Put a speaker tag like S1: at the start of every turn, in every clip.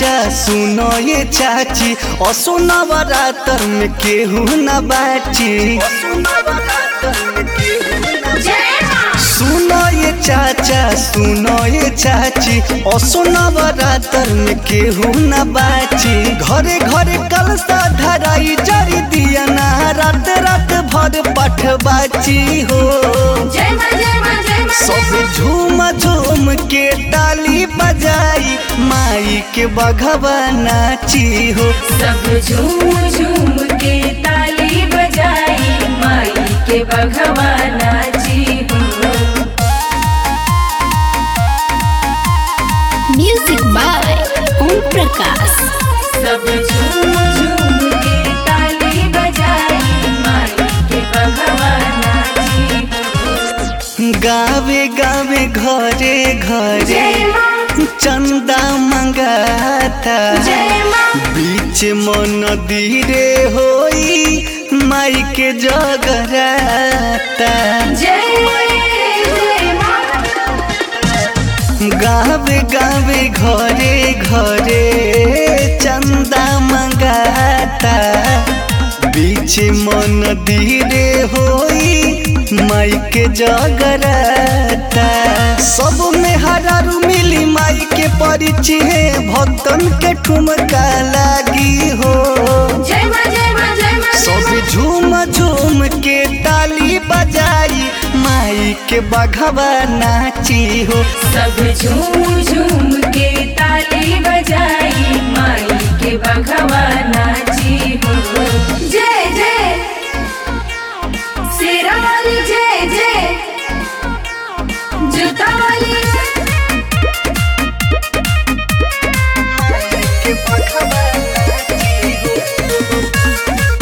S1: चाचा सुनो ये चाची और सुनो बरातर में केहू न बाची सुनो ये चाचा सुनो ये चाची और सुनो बरातर में केहू न बाची घरे घरे कलसा धराई जरी दिया ना रात रात भर पठ बाची हो सब झूम झूम के ताली बजाई माई के बघवा नाची हो
S2: सब झूम झूम के ताली बजाई माई के बघवा नाची हो
S3: म्यूजिक बाय ओम प्रकाश
S2: सब झूम झूम के ताली बजाई माई के बघवा नाची हो
S1: गावे गावे घरे घरे
S2: जय माँ
S1: चंदा मंगाता
S2: जय माँ
S1: बीच मन धीरे होई माई के जगराता
S2: जय जय माँ
S1: गावे गावे घरे घरे चंदा मंगाता बीच मन धीरे होई माई के जगराता सब में हरारू मिली माई के परिचय भक्तन के ठुमका लागी हो
S2: जय माँ जय माँ जय माँ
S1: सब झूम झूम के ताली बजाई माई के बघवा नाची हो
S2: सब झूम झूम के ताली बजाई माई के बघवा नाची हो जय जय शेरा वाली जय जय जूता वाली
S1: के बघवा नाची हो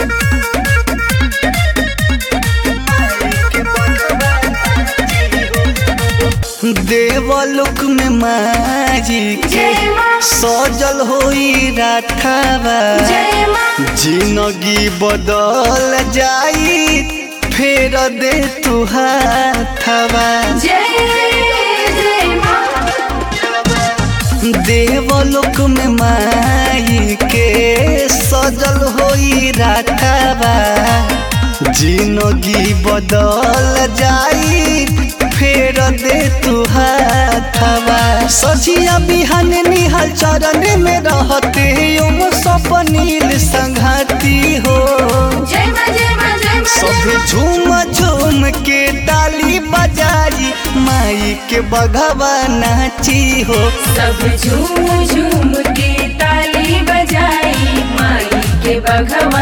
S1: के बघवा नाची हो। देवलोक में माजी के
S2: जय माँ
S1: सजल होई राठावा
S2: जय माँ
S1: जिंदगी बदल जाई फेर दे तू हाथवा
S2: जय जय माँ
S1: देवलोक में माई के सजल होई राठावा जिंदगी बदल जाई फेर दे तू हाथवा सजिया बिहान निहल चरण में रहते ओम सपनील संघाती हो
S2: जय माँ जय माँ जय माँ
S1: सब झूम झूम के ताली बजाई माई के बघवा नाची हो
S2: सब झूम झूम के ताली बजाई माई के बघवा